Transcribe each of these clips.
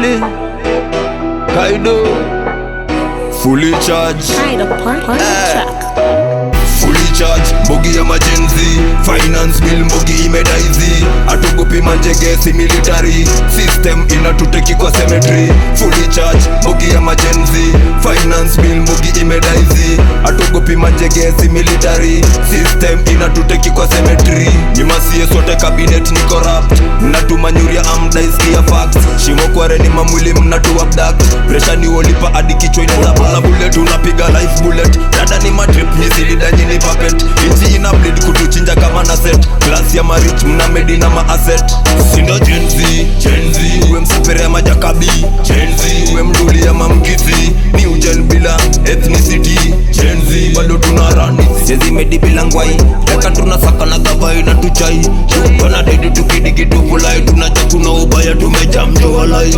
Kali Kaido Fully charged Try to pump on the track. fully charge mbogi ya majenzi finance bill mbogi imedaizi atugopi manjegesi military system inatuteki kwa cemetery fully charge mbogi ya majenzi finance bill mbogi imedaizi atugopi manjegesi military system inatuteki kwa cemetery nyimasie sote cabinet ni corrupt mnatuma nyuria amdaiskia facts shimo kwareni mamwili mnatu abduct pressure ni wolipa hadi kichwa inazabala bullet unapiga life bullet dada ni matrip nyisilidanyi ni puppet inchi ina bleed kutuchinja kama na set class ya marich mna medi na maasset sindo jenzi jenzi uwe msapere ya majakabi jenzi uwe mduli ya mamkisi ni ujen bila ethnicity jenzi bado tuna rani sezi medi bila ngwai teka tunasaka na gavai na tuchai tuna dedi tukidigituvulai tunaja tuna ubaya tumejamjoalai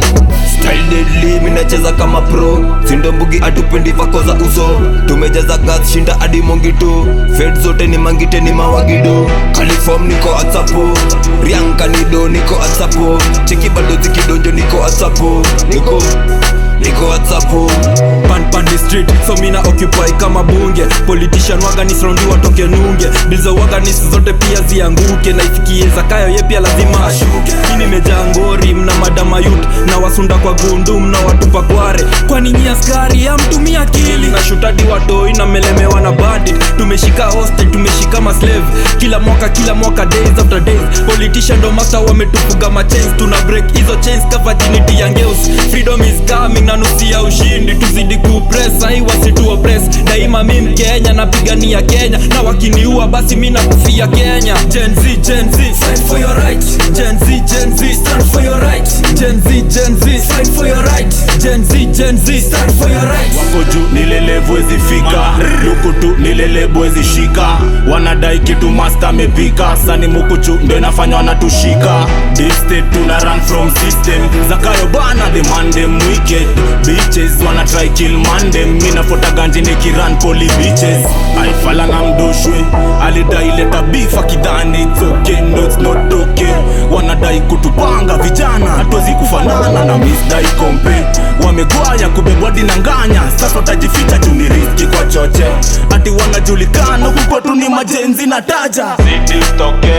Style deadly, minacheza kama pro sindo mbugi atupendi vako za uso tumejaza gas shinda hadi mongito fed zote ni mangite ni mawagido kalifom niko atsapo rianka nido niko atsapo cheki bado zikidonjo niko atsapo niko niko atsapo pan pan the street so mina occupy kama bunge politician waganis raundi watoke nunge bilza waganis zote pia zianguke na ifikie zakayo ye pia lazima ashuke hii nimejaa ngori mna madama yut na wasunda kwa gundu mna watupa kware kwani nyi askari amtumia akili na shutadi watoi na melemewa na bandit tumeshika hostage tumeshika maslave kila mwaka kila mwaka days after days politician ndo master wametufuga machains tuna break hizo chains ka virginity ya ngeus freedom is coming na nusu ya ushindi tuzidi kupress ai wasitu oppress daima mi mkenya napigania kenya na wakiniua basi mi nakufia kenya Gen Z, Gen Z, fight for your right Gen Z, Gen Z, stand for your right Gen Z, Gen Z, fight for your right Gen Z, Gen Z, stand for your right wako juu nilelebwezi fika luku tu nilelebwezi shika wanadai kitu masta amepika sani mukuchu ndo inafanya wanatushika Deep state tuna run from system zakayo bana the mandem wicked bitches wana try kill mandem minafota ganji nikiran poli bitches aifalanga mdoshwe alidai leta beef akidhani it's okay no it's not okay wanadai kutupanga vijana hatuwezi kufanana na misdai kompe wamegwaya kubebwa dinanganya sasa utajificha juu ni riski kwa choche ati wanajulikana huku kwetu ni majenzi na taja Zidi ustoke.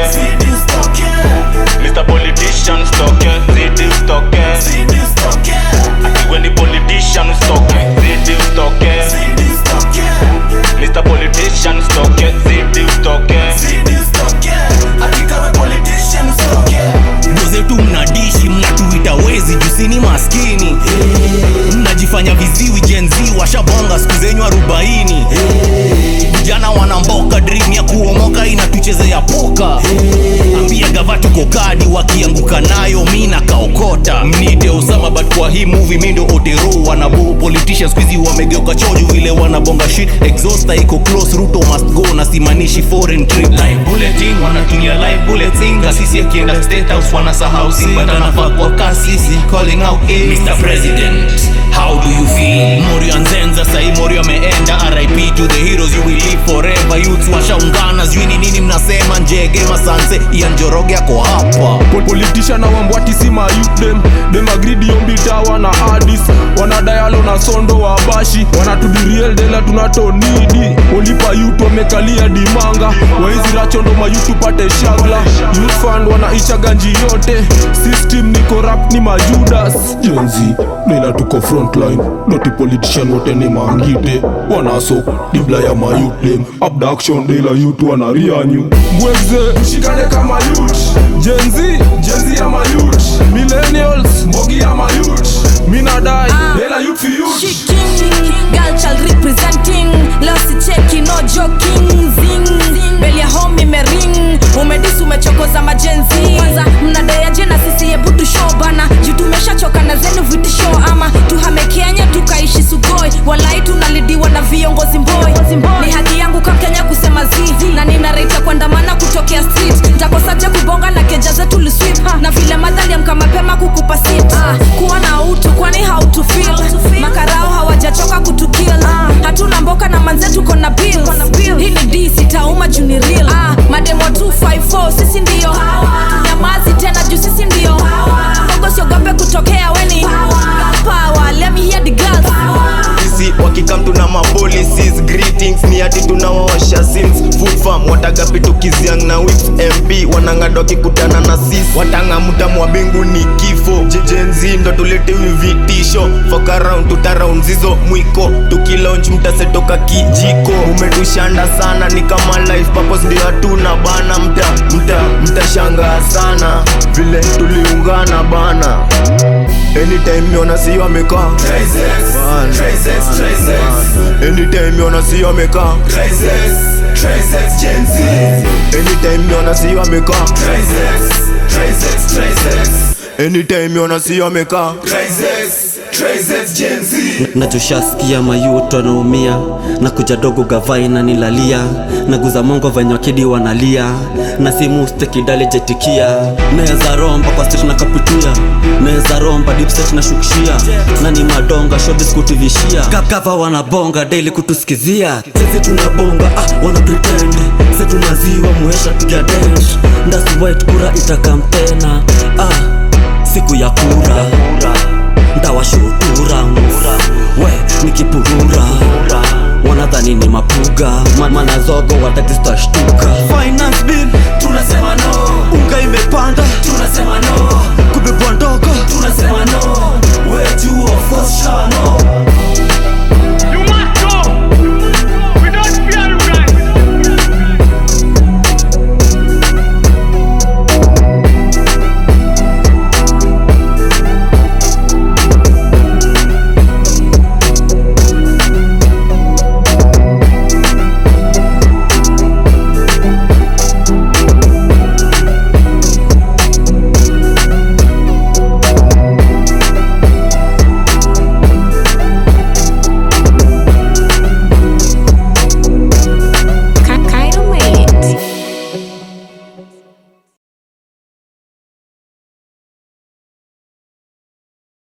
Mr. Politician stoke. Zidi ustoke. Ati we ni politician ustoke. Zidi ustoke. Mr. Politician stoke. Zidi ustoke. ndo zetu mnadishi mnatuita wezi jusini maskini mnajifanya viziwi jenzi washabonga siku zenyu arobaini vijana wanamboka dream ya kuomoka inatuchezea poka ambia gava tuko kadi wakianguka nayo mi nakaokota mnite usama but kwa hii movie mi ndo otero wanabo politicians squeezy wamegeuka choju vile wanabonga shit exhauster iko close ruto must go na simanishi foreign trip live bulletin wanatumia live bulletin kasisi akienda state house wanasahau but anafaa kwa kasisi calling out hey, Mr. President how do you feel Morio anzenza sahi Morio ameenda RIP to the heroes you will live forever youths washaungana sijui ni nini mnasema njege masanse Ian Njoroge ako hapa Pol- politician na wambwati si mayut dem dem agridi yombitawa na adis wanadayalo na sondo wa bashi wanatudiriel dela tunatonidi olipa yut wamekalia dimanga waizi rachondo mayut tupate shagla youth fund wanaisha ganji yote system ni corrupt ni majudas jenzi nila tuko frontline noti politician wote ni mangite wanaso dibla ya mayut dem abduction dela yut wanarianyu mweze mshikane kama yut jenzi jenzi ya mayut millennials mbogi ya mayut minadai dela yut fi yut She king, girl child representing Lost cheki no joking Zing, beli ya home imering Umedisi umechokoza majenzi Kwanza mnadeaje na sisi hebu tushow bana Juu tumeshachoka na zenu vitisho Ama tuhame Kenya tukaishi sugoi Walai tunalidiwa na viongozi mboi Ni haki yangu kama Kenya kusema zi Na nina right ya kuandamana kutokea street Ntakosaje kubonga na keja zetu liswip Na vile madhali amka mapema kukupa sit ah, Kuwa na utu kwani how to feel Makarao hawajachoka kutukill ah, Hatuna mboka na manze tuko na bills Hii ni D sitauma juu ni real ah, Mademo 254 sisi ndio Nyamazi tena juu sisi ndio Bongo siogope kutokea weni things ni ati tunawaosha sims food farm watagapi tukiziang na whips mp wanang'adwa kikutana na sis watang'amuta mwa bingu ni kifo jejenzi ndo tuletewi vitisho fuck around tutaraund zizo mwiko tukilaunch mtasetoka kijiko umetushanda sana ni kama life purpose ndio hatuna bana mta mta mtashangaa sana vile tuliungana bana anytime yona si wamekaa Bana, bana, bana. anytime yona si wamekaa anytime yona si wamekaa anytime yona si wamekaa nachoshaskia mayuto wanaumia na kuja dogo gavai na nilalia naguza mongo venye wakidi wanalia na simu stekidale jetikia naweza romba kwa state na kapitia naweza romba dipset na shukishia na ni madonga shobis kutivishia gava wanabonga daily kutusikizia sisi tunabonga ah, wana pretend se tunaziwa muesha tukia dent ndasi white kura itakam tena ah, siku ya kura ndawashutura we nikipurura wanadhani ni mapuga Ma- manazogo watakistashtuka finance bill tunasema no unga imepanda tunasema no kubebwa ndogo tunasema no wetu of course shano